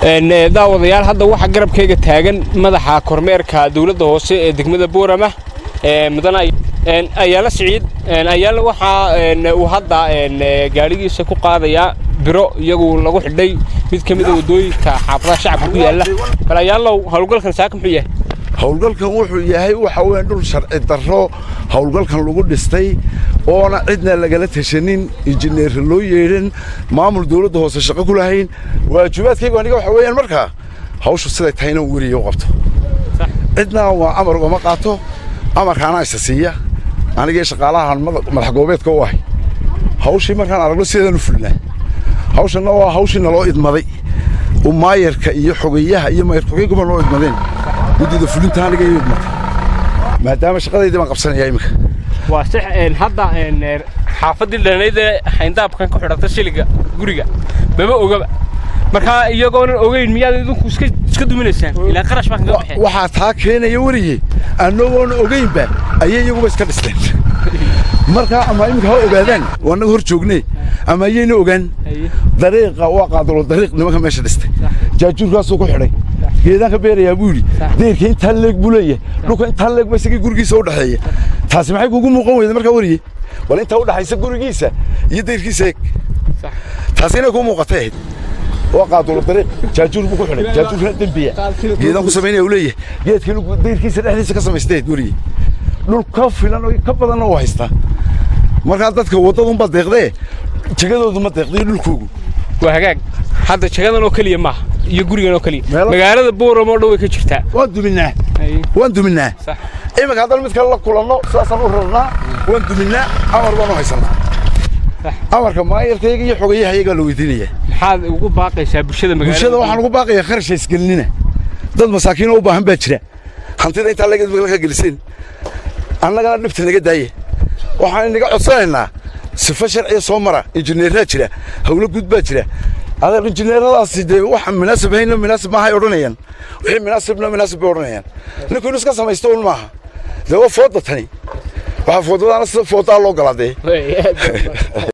daawadayaal hadda waxaa garabkayga taagan madaxa kormeerka dowladda hoose ee degmada boorama mudana ayaala siciid ayaala waxaa uu hadda gaadhigiisa ku qaadayaa biro iyagu lagu xidhay mid ka mida waddooyinka xaafadaha shacabka ku yaalla bal ayaalow howlgalkan saaka muxuu yahay howlgalkan wuxuu yahay waxa weeyaan dhul sharci darro howlgalkan lagu dhistay oona cidna lagala tashanin injineer loo yeedhin maamul dawladda hoose shaqo ku lahayn waajibaadkaygu aniga waxa weeyaan markaa hawshu siday tahayna weriya u qabto cidna waa amar ugama qaato amarkaana isa siiya anigii shaqaalahan madax goobeedka u ahay hawshii markaan aragno sideedaan u fulnaa hawshanna waa hawshii naloo idmaday maayarka iyo xogeyaha iyo maayarkogeyguba noo idmadeen guddida fulinta aniga iyo idmatay maadaama shaqadaydii baan qabsanayaa iminka waa sax hadda xaafaddii dhalanaydee xayndaabkan ku xidhata shiliga guriga mama ogaba markaa iyagoonan ogeyn miyaad idinku iska duminaysaan ilaa qarash baa kaga baxeen waxaa taa keenaya weriye annagoona ogeynba ayay iyaguba iska dhisteen markaa ama iminka ha ogaadaan waa annaga hor joognee ama ayayna ogaan dariiqa waa qaadalo dariiq nimanka meesha dhistay jaajuurkaasuu ku xidhay geedaan ka beerayaa buu yidhi deyrka intaa leeg buu leeyahay dhulka intaa leeg ba isagii gurigiisa u dhexeeya taasi maxay kugu muuqan weyda markaa weriye bal intaa u dhexaysa gurigiisa iyo deyrkiisa eeg taasi inay kuu muuqatay ahayd waa qaadolo dariiq jaajuur buu ku xidhay jaajuurkana dembiya geedaan ku samaynaya uu leeyahay geedkan deyrkiisa dhexdiisa ka samaystayd weriye dhul ka filan oo ka badanna uu haystaa markaa dadka waddadunba deeqdee jegadoodu ma deeqda iyo dhulkoogu waa hagaag hadda jagadan oo keliya maaha iyo gurigan oo keliya magaalada booram oo dhan way ka jirtaa waan duminnaa waan duminnaa iminka haddana mid kale la kulanno sidaasaan u rarnaa waan duminnaa amar baan u haysannaa amarka maayarkayga iyo xogayahayagaa la weydiinayaa maxaad ugu baaqaysaa bulshada magaalada bulshada waxaan ugu baaqayaa kharasha isgelinina dad masaakiinoo u baahan baa jira hantida intaa laga geliseen annagana dhibta naga daaya waxaan inaga codsanaynaa sifo sharciya soo mara injineeraa jira hawlo guud baa jira adeer injineeradaasi dee waxa munaasib hayna munaasib maahay odhanayaan wixii munaasibna munaasib bay odhanayaan ninku inu iska samaysto un maaha dee waa fooda tani waxaa foodadaana sida foodaa loo galaa dee